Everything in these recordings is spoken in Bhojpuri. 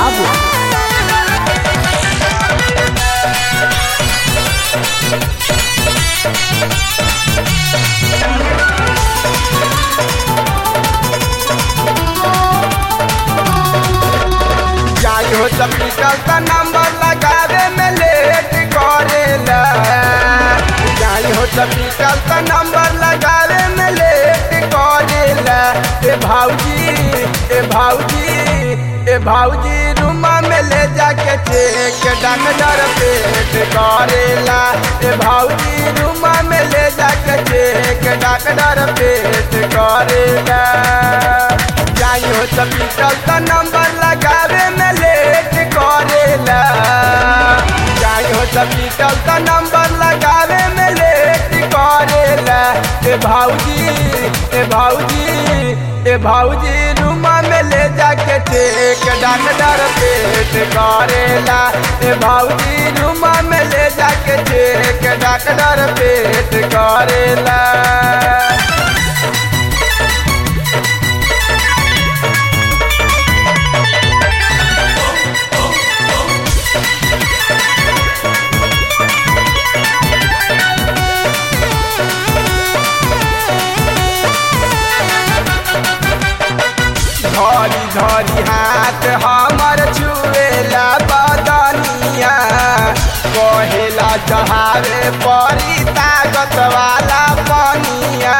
बाबू जाई हो सपीकल का नंबर लगावे में लेट करेला जाई हो सपीकल का नंबर लगावे में लेट करेला ए भाऊजी ए भाऊजी ए भाऊजी रूमा में ले जाके चेक डॉक्टर पेट करेला ए भाऊजी रूमा में ले जाके चेक डॉक्टर पेट करेला जाई हो सपीकल का नंबर लगावे में लेट करेला जाई हो सपीकल का नंबर लगावे में लेट करेला ए भाऊजी ए भाऊजी ए भाऊजी रूमा में ले जाके चेक डॉक्टर पेट करेला ए भाऊजी रूमा में ले जाके चेक डॉक्टर पेट करेला धरी धरी हाथ हमर छुएला बदनिया कहेला चहारे परी ताकत वाला पनिया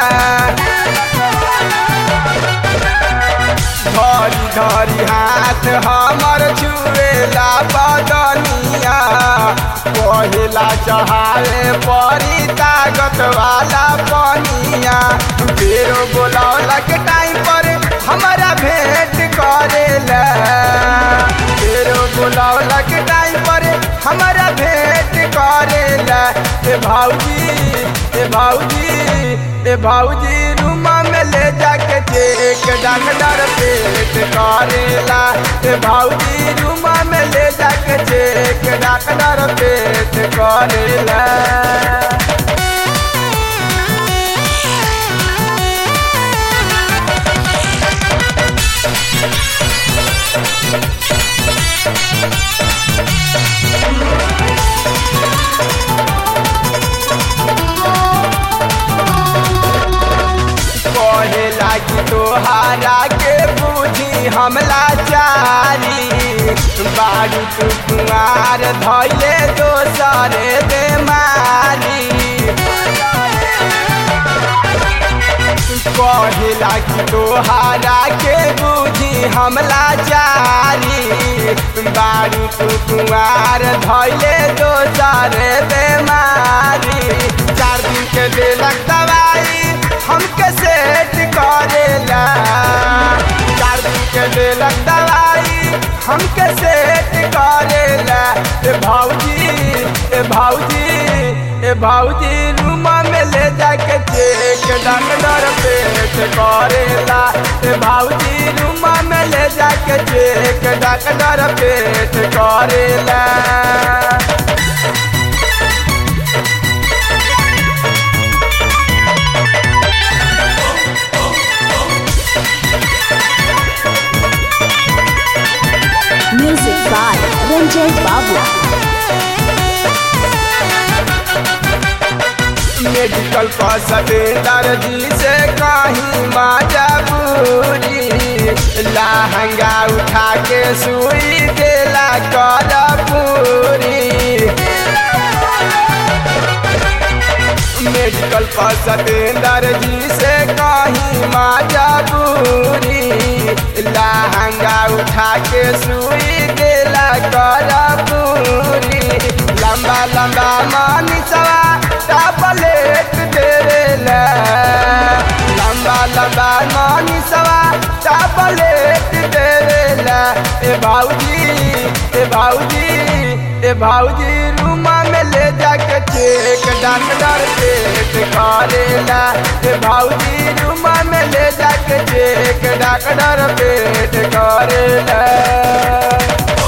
धरी धरी हाथ हमर छुएला बदनिया कहेला चहारे परी ताकत वाला पनिया फेरो बोलौला के टाइम पर हमारा भेंट करेला फेरो बोलौला के टाइम पर हमारा भेंट करेला ए भाऊजी ए भाऊजी ए भाऊजी रूमा में ले जाके चेक डॉक्टर पेट करेला ए भाऊजी रूमा में ले जाके चेक डॉक्टर पेट करेला कहेला कि तोहारा के बुझी हमला चारी बारू तू कुआर धैले दोसरे बेमारी कहेला कि तोहारा के बुझी हमला चारी बारू तू कुआर धैले दोसरे बेमारी चार दिन के देलक दवाई हमके सेट करेला चार दिन के देलक दवाई हमके सेट करेला ए भाऊजी ए भाऊजी ए भाऊजी रूमा में ले जाके चेक डॉक्टर पेट करेला ए भाऊजी रूमा में ले जाके चेक डॉक्टर पेट करेला म्यूजिक बाय रंजय बाबू मेडिकल का सतेंदर जी से कहीं मजबूरी लहंगा उठा के सुई देला कर पूरी मेडिकल पर सतेंदर जी से कहीं मजबूरी लहंगा उठा के सुई देला कर पूरी लंबा लंबा मानिसवा टापलेट देला लंबा लंबा मानिसवा टापलेट देला ए भाऊजी ए भाऊजी ए भाऊजी रूमा में ले जाके चेक डॉक्टर पेट करेला ए भाऊजी रूमा में ले जाके चेक डॉक्टर पेट करेला